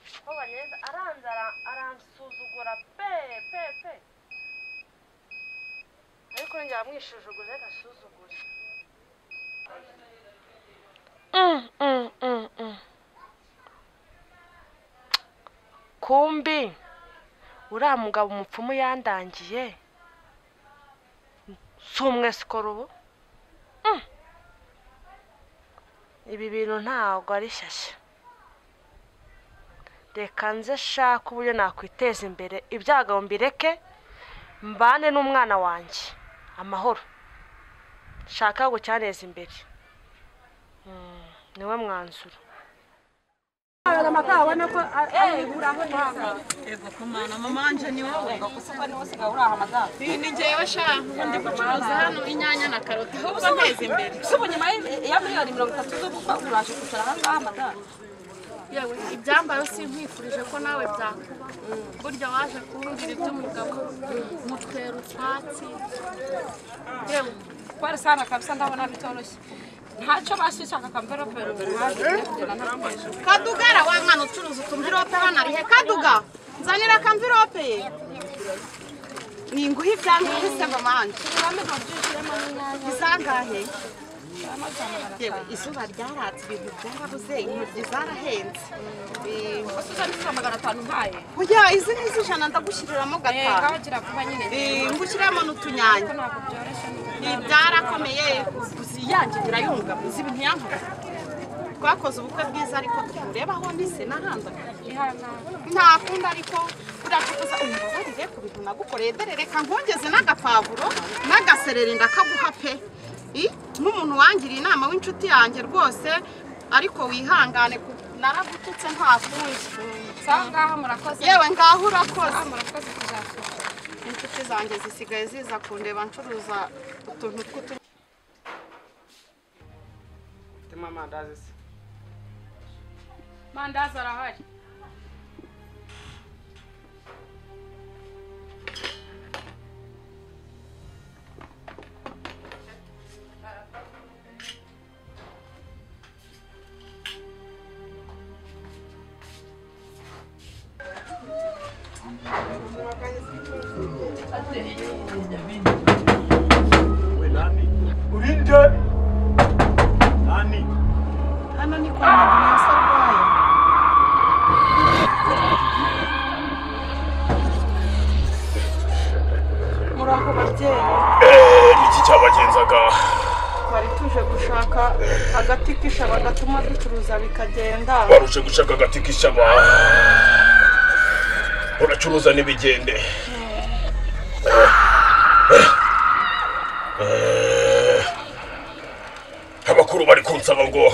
neza aranzi ara- aransuzugura pe pe pe ariko njya amwishujuguza reka asuzugure Mm, mm, mm, mm. kumbi uriya mugabo umupfumu yandangiye si umwe sikoro ubu Mm. ibi bintu ntabwo ari shyashya reka nze shaka uburyo nakwiteza imbere ibyago mbireke mbane n'umwana wanjye amahoro shaka gucyaneza imbere Mm, niwe mwanzuro Ego kumana mama wanje ni wowe kuko ni wose gahura ahamagara. Ni ni jewe sha ubundi gucuruza hano inyanya na karoti ahubwo nteze imbere. ubu nyuma ya miliyoni mirongo itatu zo gukwa urashe kwicara aha ngaha amadara Yewe ibyambaro sinkwifurije ko nawe byakuba. Burya waje kumbwira iby'umugabo mutwera utwatsi. Yewe kwari sana kabisa ndabona bitoroshye ntacyo bashishaka akamverope ruhande kugenda nta mwejo kadugara wa mwana ucuruza utumvirope banarihe kaduga nzanira akamvirope ye. Ni nguhe ibyanguhe se mama wanje. Izangahe? Yewe izuba ryaratse ibintu byarabuze intoryi zarahenze Eh, wasuza n'izo magana atanu mpaye oya izi ni iz'ijana ndagushyiriramo Eh, gatanu ngaho gira vuba nyine Eh, ngushyiramo n'utunyanya ko ntabwo byoroshye Ibi byarakomeye uziyangira yunga izibi ntiyankuka twakoze ubukwe bwiza ariko turebaho nise n'ahandi ntakunda ariko uracukuza umbabarire ku bintu nagukoreye dore reka nkongeze n'agapavuro n'agasereri ndakaguha pe I, nk'umuntu wangiriye inama w'inshuti yanjye rwose ariko wihangane ku- naragututse ntakundi saa ngaha murakoze yewe ngaho urakoze ngaha murakoze kuzasura inshuti zanjye zisigaye ziza kundeba ncuruza utuntu tw'utu Tema amandazi se. mandazi arahari We nani? Ulinde. Nani? hano ni kwa muganga arwaye muraho babyeyi Niki cyabagenzaga? twari tuje gushaka agati k'ishaba gatuma ducuruza bikagenda Baruje gushaka agati k'ishyamba. Uracuruza n'ibigende. Eh. Abakuru bari kunsaba ngo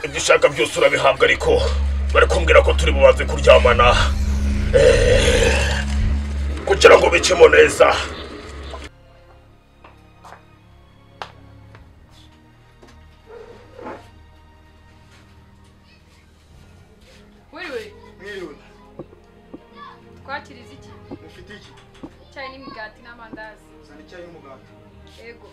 ibyo ushaka byose urabihabwa ariko bari kumbwira ko turi bubanze kuryamana Eh. kugira ngo bicemo neza wiriwe Mwiriwe. twakiriza iki Mufite iki? icyayi n'imigati n'amandazi Zana icyayi n'umugati. yego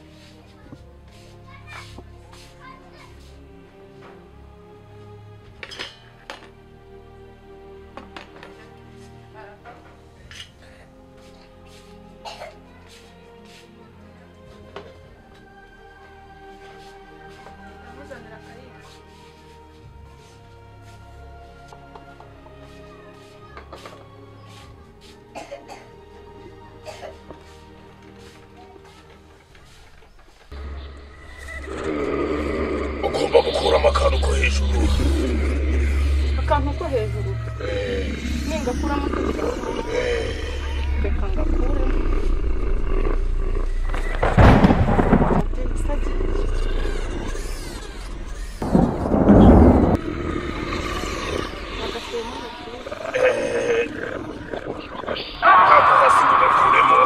ugomba gukuramo akantu ko hejuru akantu ko hejuru ningakuramo reka ngakuremo Babyeyi, sagi. Agasemo gakuru. ako hasi ngo gakuremo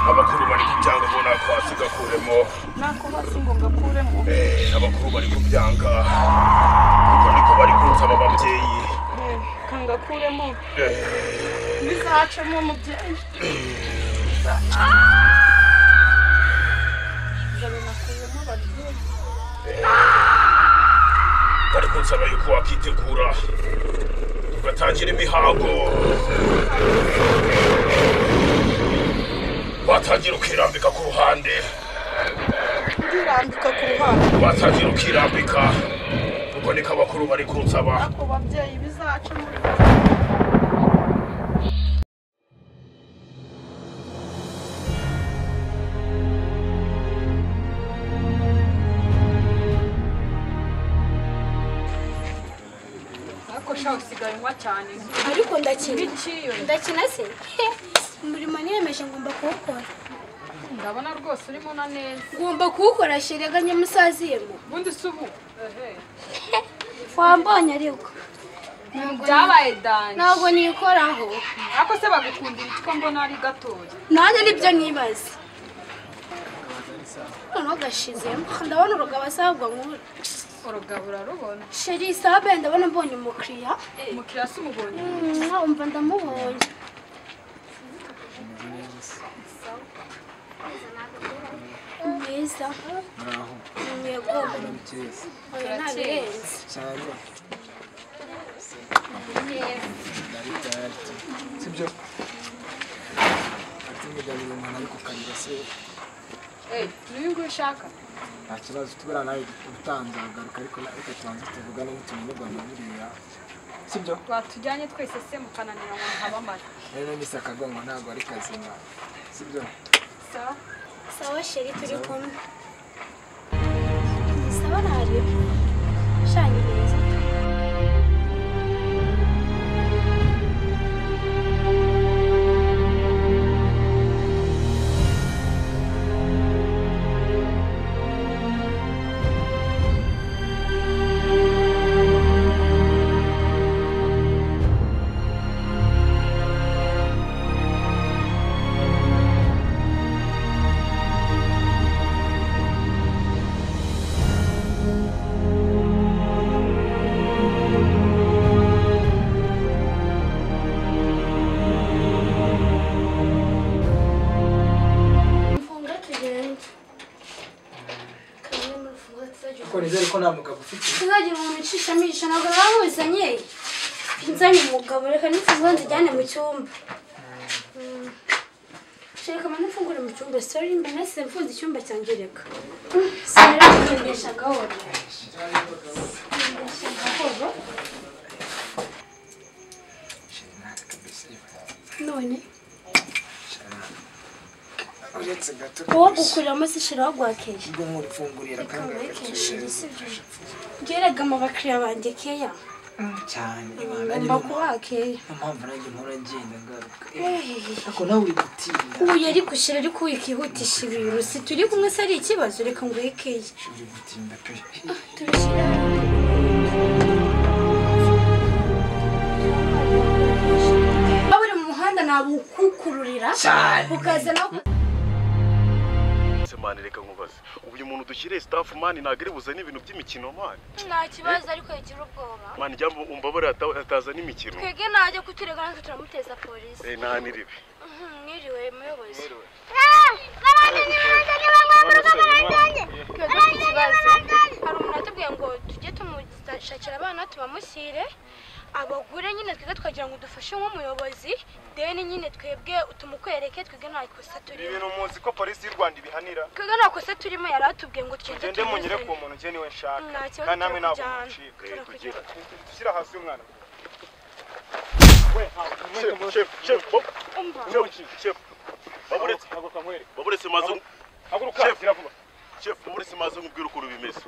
abakuru bari kubyanga ubona ako hasi gakuremo nako hasi ngo ngakuremo Eh, abakuru bari kubyanga ubwo niko bari kunsaba ababyeyi Eh, kangakuremo Eh, bizacemo umubyeyi bari kunsaba yuko wakitegura tugatangira imihango watangira ukirambika ku ruhande ndirambika ku ruhande watangira ukirambika ubwo niko abakuru bari kunsaba ako babyeyi bizaca muri ariko shaho usigaye unywa cyane ariko ndakina nk'ikiyo ndakina se umurimo niyemeje ngomba kuwukora ndabona rwose urimo na neza ngomba kuwukora sherega nyamusaziyemo ubundi si ubu wambonye ariko byabaye danje ntabwo nikoraho ariko se bagukundira iki ko mbona ari gatoya nanjye nibyo nibaza noneho gashizemo ndabona urugo abasabwa nkuru urugabo urarubona sheri isabe ndabona mbonye umukiriya umukiriya si umubonye umva ndamubonye mwiza yego oya ntabirenze sibyo ati umuryango umuntu ari kukarira se Eh, n'uyu nguyu ushaka nta kibazo tubura nawe utanzagaruka ariko nawe reka tubanze tuvugane n'utuntu rwanda buriya sibyo rwatujyanye twese se mukananira ngo ntabamara rero nise akagongo ntabwo ari kazima sibyo sawa sawa sheri turi kumwe sawa ntareba shanye neza mfunga tugende kamwe muri mfunga tuzajya kuko nizere ko nta mugabo ufite tuzagira umuntu ucishamisha ntabwo babuzanye nzanye umugabo reka n'imfunguzo nzijyane mu cyumba Mm. reka mba n'imfungure mu cyumba sori mba nasize mfunze icyumba cyanjye reka sinaragendesha gahoro none uretse gato wowe gukuriramo se shira wagwakeye ubwo nkurifungurira kandi Shira, agakikije sibyo gerega abakiriya banjye keya cyane ngomba kuba keya impamvu nanjye mpora ngenda ngaruka ariko nawe uri gutinda uyu ari gushyira ariko wikihutisha ibintu si turi kumwe se ari ikibazo reka ngo wekeye uri gutinda pe tubishyire hamwe waba uri mu muhanda nabukukururira cyane ukaza no Se mani reka nkubaze ubu uyu muntu dushyiriye staff mani ntabwo ari buzane ibintu by'imikino mani nta kibazo ariko yagira ubwoba mani njya umbabare hata- hatazana imikino twebwe najya kuturega natwe turamuteza polisi eh nta n'iribi mwiriwe muyobozi twebwe ku kibazo hari umuntu watubwiye ngo tujye tumushakira abana tubamushyire abagure nyine twebwe twagira ngo dufashe nk'umuyobozi deni nyine twebwe tumukwereke twebwe nta kosa ni turimo ibintu muzi ko polisi y'u rwanda ibihanira twebwe nta kosa turimo yari atubwiye ngo tugende mugende munyure ku tumuzane. muntu njye niwe nshaka Nta kibazo kandi namwe ntabwo turakujyana. mucika Turakujyana. dushyira hasi umwana we ntabwo umwete Chef, muzi chef, chef, bo- umva chef, chef. Baburetse, ntabwo kamwereka baburetse maze nk- haguruka Chef. gira vuba chef, baburetse maze nkubwire ukuntu bimeze.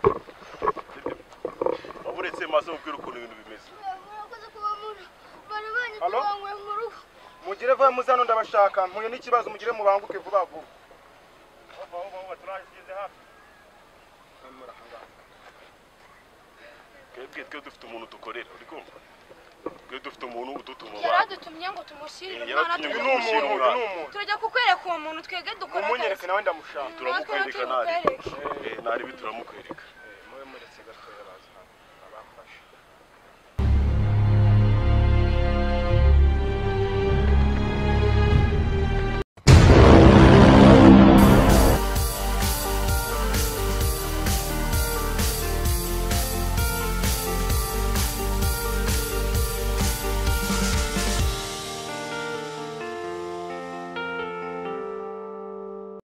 Baburetse maze nkubwire ukuntu ibintu bimeze. halo mugire vuba muze hano ndabashaka mpuye n'ikibazo mugire mubanguke vuba vuba Twebwe twe dufite umuntu dukorera, uri kumva? Twe dufite umuntu udutuma yari abantu. adutumye ngo tumushyirire Eh, umwana yaratumye tujya uyu ni kumushyira. umuntu uyu ni umuntu turajya kukwereka uwo muntu twebwe dukora akazi umunyereke nawe ndamushaka natwe Turamukwereka natwe ntari. tukwereke Eh, ntari bi turamukwereka.